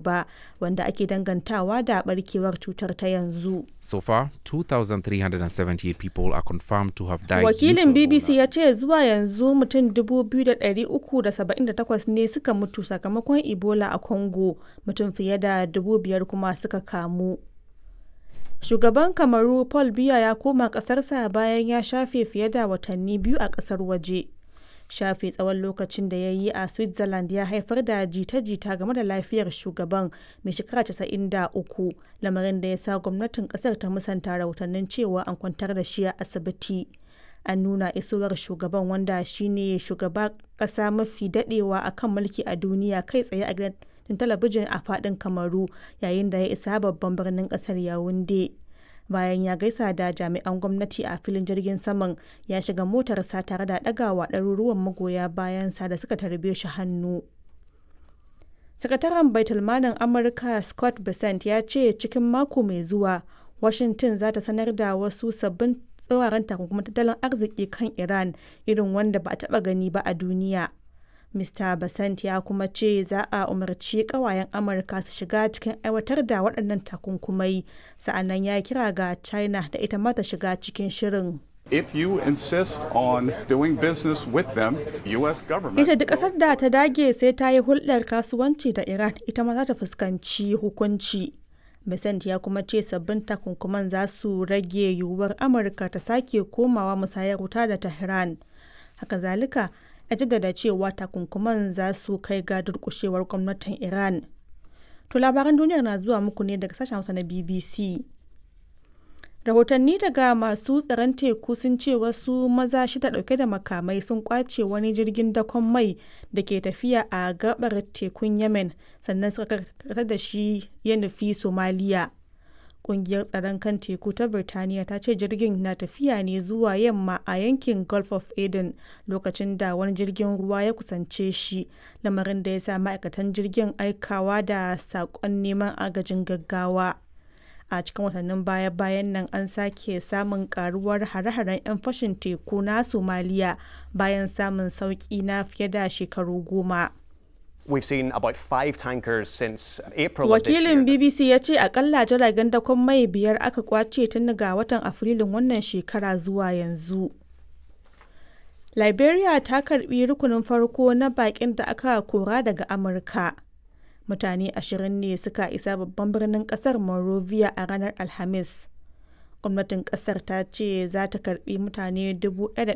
ba wanda ake dangantawa da barkewar cutar ta yanzu. So far, 2,378 people are confirmed to have died. Wakilin due to BBC Ebola. ya ce zuwa yanzu mutum 2,378 ne suka mutu sakamakon Ebola a Congo, mutum fiye da 5,000 kuma suka kamu. Shugaban Kamaru Paul Biya ya koma ƙasarsa bayan ya shafe fiye da watanni biyu a ƙasar waje. Shafe tsawon lokacin da ya yi a Switzerland ya haifar da jita-jita game da lafiyar shugaban mai shekara 93 lamarin da ya sa gwamnatin ƙasar ta musanta rahotannin cewa an kwantar da shi a asibiti. An nuna isowar shugaban wanda shine shugaba ƙasa mafi daɗewa a kan mulki a duniya kai tsaye a gidan talabijin a faɗin Kamaru yayin da ya isa babban birnin ƙasar Yaounde. Bayan ya gaisa da jami'an gwamnati a filin jirgin saman ya shiga motarsa tare da ɗagawa ɗaruruwan magoya bayansa da suka tarbe shi hannu. Sakataren Baitulmalin Amurka Scott Bessent ya ce cikin mako mai zuwa Washington za ta sanar da wasu sabbin tsauraran takunkumin tattalin arziki kan Iran irin wanda ba a taɓa gani ba a duniya. Mr. Basant ya kuma ce za a umarci kawayen Amurka su shiga cikin aiwatar da waɗannan takunkumai, sa'annan ya kira ga China da ita ma ta shiga cikin shirin. If you insist on doing business with them, U.S. government. Ita duk ƙasar da ta dage sai ta yi hulɗar kasuwanci da Iran ita ma za ta fuskanci hukunci. Besant ya kuma ce sabbin takunkuman za su rage yiwuwar Amurka ta sake komawa musayar wuta da Tehran. Haka zalika, ya jaddada cewa takunkuman za su kai ga durƙushewar gwamnatin Iran. To labaran duniyar na zuwa muku ne daga sashen Hausa na BBC. Rahotanni daga masu tsaron teku sun ce wasu maza shida dauke da makamai sun kwace wani jirgin dakon mai da ke tafiya a gabar tekun Yemen sannan suka karkatar da shi ya nufi Somaliya. Kungiyar tsaron kan teku ta Birtaniya ta ce jirgin na tafiya ne zuwa yamma a yankin Gulf of Aden lokacin da wani jirgin ruwa ya kusance shi, lamarin da ya sa ma'aikatan jirgin aikawa da saƙon neman agajin gaggawa. a cikin watannin baya-bayan nan an sake samun karuwar hare-haren 'yan fashin teku na somaliya bayan samun sauki na fiye da shekaru goma We've seen about five tankers since April of this year. wakilin bbc ya ce akalla jiragen dakon mai biyar aka kwace tun daga watan afrilun wannan shekara zuwa yanzu liberia ta karbi rukunin farko na bakin da aka kora daga amurka mutane ashirin ne suka isa babban birnin kasar Monrovia a ranar Alhamis. Gwamnatin kasar ta ce za ta karbi mutane 1,500